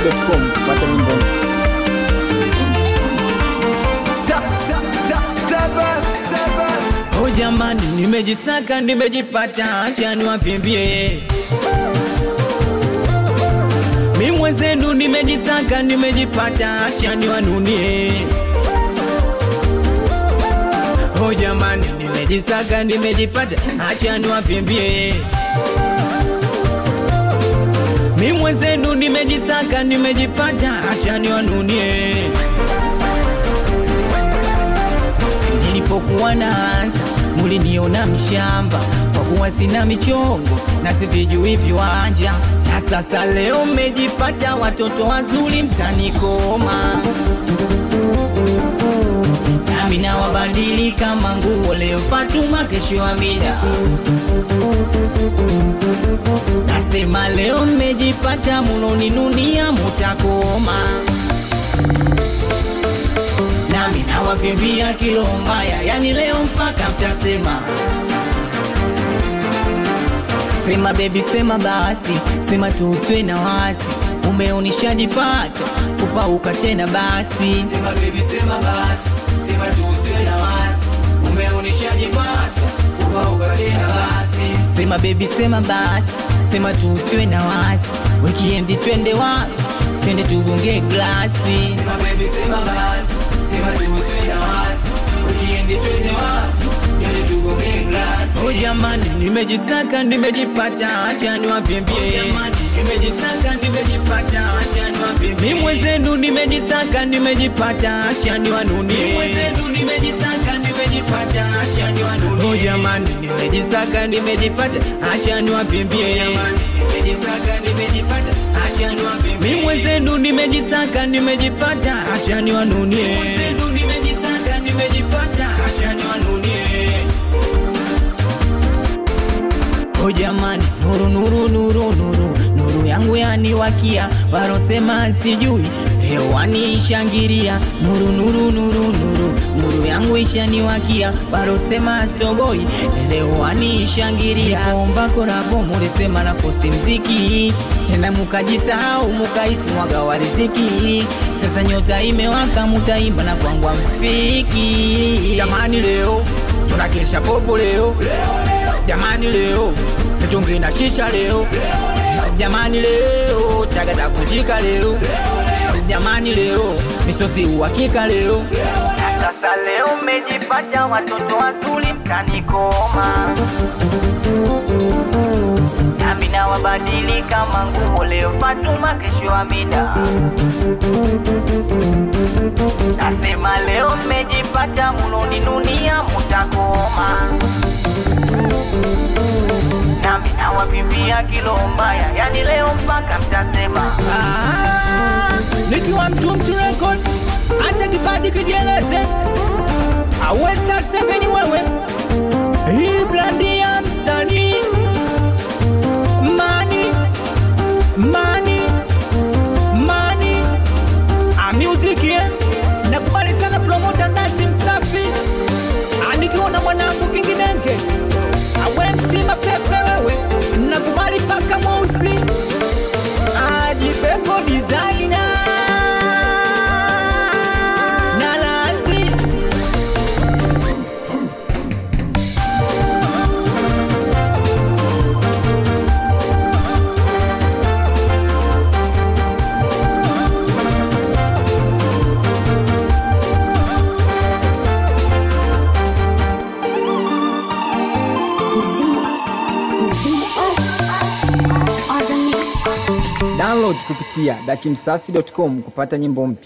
dachimsafi.com kupata nyimbo mpya. Oh jamani, nimejisaka nimejipata, acha niwapimbie. Mi mwenzenu nimejisaka nimejipata, acha niwanunie. Oh jamani, nimejisaka nimejipata, acha niwapimbie. Mi mwenzenu nimejisaka nimejipata, acha niwanunie. Nilipokuwa naanza muliniona mshamba, kwa kuwa sina michongo na sivijui viwanja, na sasa leo mmejipata watoto wazuri mtanikoma, nami nawabadili kama nguo, leo Fatuma, kesho Amina. Nasema leo mmejipata, munoninunia mutakoma nami nawavimbia kilo mbaya, yani leo mpaka mtasema sema bebi, sema basi, sema tuuswe na wasi, umeonishajipata kupauka tena basi. Sema bebi, sema basi, sema tuuswe na wasi, umeonishajipata kupauka tena basi. Sema bebi, sema basi, sema tuuswe na wasi, wikiendi twende wapi? Twende tugonge glasi. Sema bebi, sema basi sema tuusiwe na wasi, wikiendi twende wapi? Twende tugonge glasi. Oh jamani, nimejisaka nimejipata, acha niwapimbie. Oh jamani, nimejisaka nimejipata, acha niwapimbie. Mimi mwenzenu nimejisaka nimejipata, acha niwanunie. Mimi mwenzenu nimejisaka nimejipata, acha niwanunie. Oh jamani, nimejisaka nimejipata, acha niwapimbie. Oh jamani, nimejisaka nimejipata, acha niwapimbie. Mimi mwenzenu nimejisaka nimejipata, acha niwanunie. Mimi mwenzenu nimejisaka nimejipata, acha niwanunie. Oh jamani, nuru nuru nuru nuru nuru yangu yaniwakia, warosema sijui leo waniishangiria. Nuru nuru nuru nuru nuru yangu ishaniwakia, warosema stoboi leo waniishangiria. Omba korabo mulisema na fosi mziki tena, mukajisahau mukaisi mwaga wa riziki. Sasa nyota imewaka, mutaimba na kwangwa mfiki. Jamani, leo tunakesha popo leo jamani leo mitungi na shisha leo jamani leo chaga za kujika leo jamani leo misosi uhakika leo na sasa leo mmejipata watoto wazuri mtanikoma nami nawabadili kama nguo leo Fatuma kesho Amina nasema leo mmejipata munoninunia mutakoma nami nawapimbia kilo mbaya, yani leo mpaka mtasema ah, nikiwa mtu mtu record, acha kipadi kijieleze, awesta seveni wewe, hii brandi ya msanii mani mani mani a music yeah. Nakubali sana promota Nachi Msafi, anikiwa na mwanangu Kinginenge awe msima pepe wewe, nakubali paka mweusi ajibeko designer na lazi Download kupitia dachimsafi.com kupata nyimbo mpya.